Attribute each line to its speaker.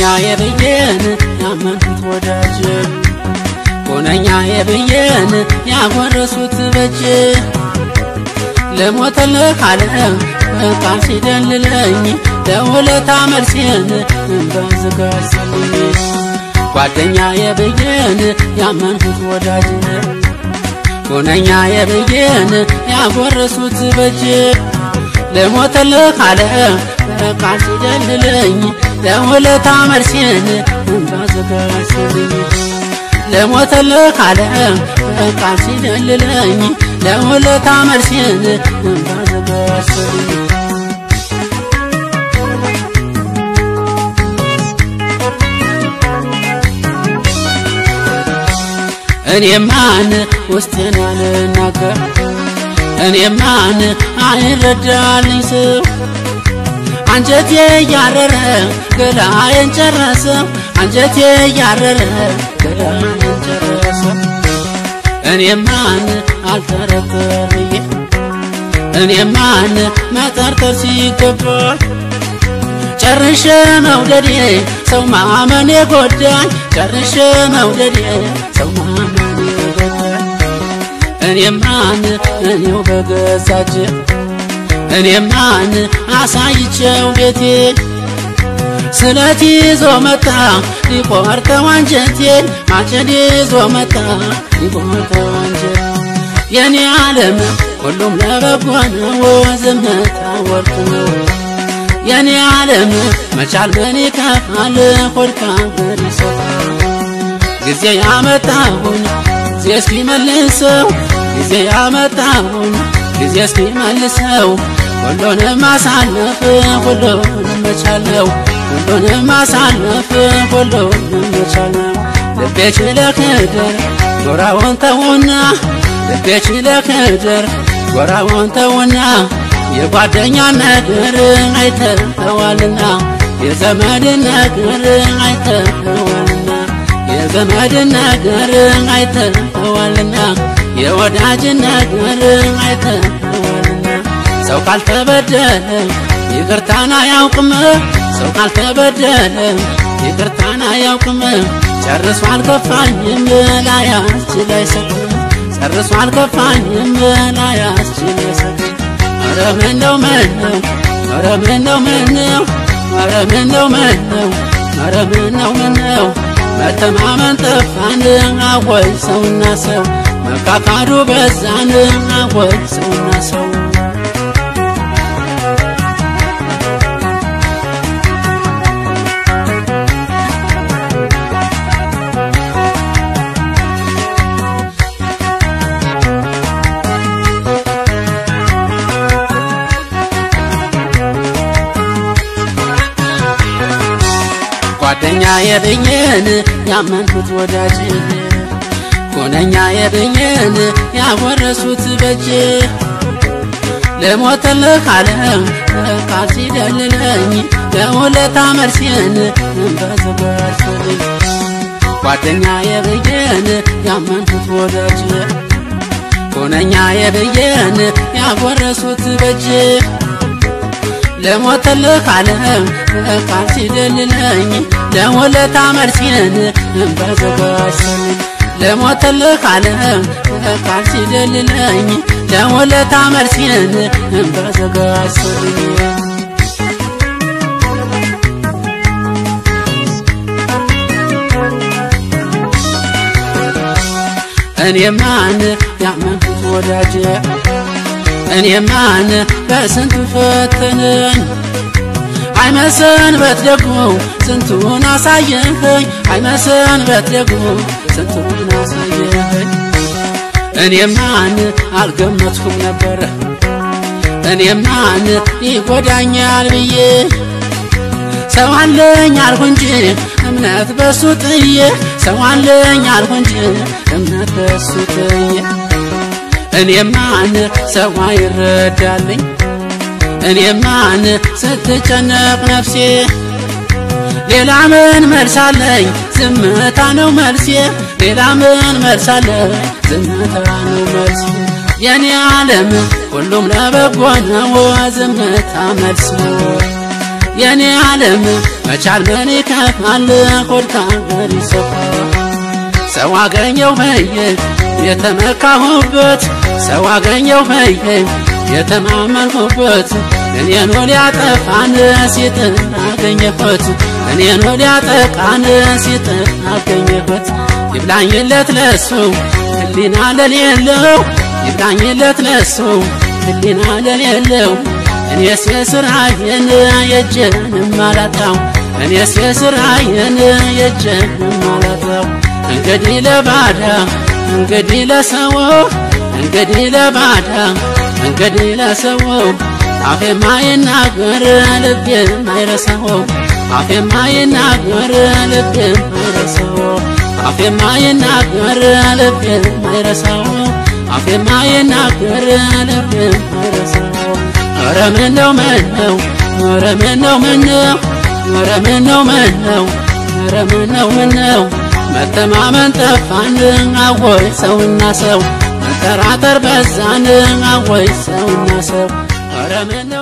Speaker 1: የብዬን ያመንኩት ወዳጅ ሁነኛ የብዬን ያጎረሱት በጅ ለሞተልህ ዓለም ቃል ሲደልለኝ ለውለታ መልሴን በዝጋሰልኝ ጓደኛ የብዬን ያመንኩት ወዳጅ ሁነኛ የብዬን ያጎረሱት በጅ ለሞተልህ ዓለም ቃል ሲደልለኝ ለውለታ መልሴን ባዘጋሰልኝ ለሞተልህ ዓለም ቃል ሲደልለኝ ለውለታ መልሴን ባዘጋሰልኝ እኔማን ውስጤን አልናገር እኔማን አይረዳልኝ ሰው አንጀቴ እያረረ ገላዬን ጨረሰው አንጀቴ እያረረ ገላዬን ጨረሰው እኔማን አልጠረጠርዬ እኔማን መጠርጠር ሲገባኝ ጨርሼ መውደዴ ሰው ማመን የጎዳኝ ጨርሼ መውደዴ ሰው ማመን የጎዳኝ እኔማን እኔው በገዛጅ እኔማን አሳይቼው ቤቴ ስለት ይዞ መጣ ሊቆርጠው አንጀቴን ማጨድ ይዞ መጣ ሊቆርጠው አንጀት የኔ ዓለም ሁሉም ለበጎ ነው ዝምታ ወርቅ ነው የኔ ዓለም መቻል ምን ይከፋል ሆድካ ምን ይሰፋል ጊዜ ያመጣሁን ጊዜ እስኪመልሰው ጊዜ ያመጣሁን ጊዜ እስኪመልሰው ሁሉንም ማሳለፍ ሁሉንም መቻለው ሁሉንም ማሳለፍ ሁሉንም መቻለው ልቤ ችለክደር ጎራውን ተውና ልቤ ችለክደር ጎራውን ተውና የጓደኛ ነገር አይተኸዋልና የዘመድ ነገር አይተኸዋልና የዘመድ ነገር አይተኸዋልና የወዳጅ ነገር አይተኸዋልና ሰው ካልተበደለ ይቅርታን አያውቅም ሰው ካልተበደለ ይቅርታን አያውቅም ጨርሶ አልከፋኝም ላያስችል አይሰጥም ጨርሶ አልከፋኝም ላያስችል አይሰጥም ኧረ ምነው ምነው ኧረ ምነው ምነው ኧረ ምነው ምነው ኧረ ምነው ምነው መተማመን ጠፋን አወይ ሰውና ሰው መካካዱ በዛን አወይ ሰውና ሰው ጓደኛ የብኝን ያመንኩት ወዳጅ ሁነኛ የብኝን ያወረሱት በጅ ለሞተልህ ዓለም ቃል ሲደልለኝ ለውለታ መልሴን በዘጋሰልኝ ጓደኛ የብዬን ያመንኩት ወዳጅ ሁነኛ የብዬን ያወረሱት በጅ ለሞተልህ ዓለም ቃል ሲደልለኝ ለውለታ መልሴን በዘጋሰልኝ ለሞተልህ ዓለም ቃል ሲደልለኝ ለውለታ መልሴን በዘጋሰልኝ እኔማን ያመንኩት ወዳጅ እኔማን በስንቱ ፈተነኝ አይመሰንበት ደግሞ ስንቱን አሳየኸኝ አይመሰንበት ደግሞ ስንቱን አሳየኸኝ እኔማን አልገመትኩም ነበረ እኔማን ይጎዳኛል ብዬ ሰው አለኝ አልሁ እንጂ እምነት በሱ ጥዬ ሰው አለኝ አልሁ እንጂ እምነት በሱ ጥዬ እኔማን ሰው አይረዳልኝ እኔማን ስትጨነቅ ነፍሴ ሌላ ምን መልሳለኝ ዝምታ ነው መልሴ ሌላ ምን መልሳለኝ ዝምታ ነው መልሴ የኔ ዓለም ሁሉም ለበጎ ነው ዝምታ መልስ ነው የኔ ዓለም መቻል ምን ይከፋል ሆድ ከአገር ይሰፋል ሰው አገኘው በየ የተመካሁበት ሰው አገኘው በየ የተማመንኩበት እኔን ሊያጠፋን ሲጥር አገኘበት እኔን ሊያጠቃን ሲጥር አገኘበት ይብላኝለት ለሱ ህሊና ለሌለው ይብላኝለት ለሱ ህሊና ለሌለው እኔስ የስራዬን የእጄንም አላጣው እኔስ የስራዬን የእጄንም አላጣው እንግዲህ ለባዳ እንግዲህ ለሰው እንግዲህ ለባዳ እንግዲህ ለሰው አፌ ማይናገር ልቤ ማይረሳው አፌ ማይናገር ልቤ ማይረሳው አፌ ማይናገር ልቤ ማይረሳው አፌ ማይናገር ልቤ ማይረሳው ኧረ ምነው ምነው ኧረ ምነው ምነው ኧረ ምነው ምነው ኧረ ምነው ምነው መተማመን ጠፋን አወይ ሰውና ሰው መጠራጠር በዛን አወይ ሰውና ሰው ኧረ ምነው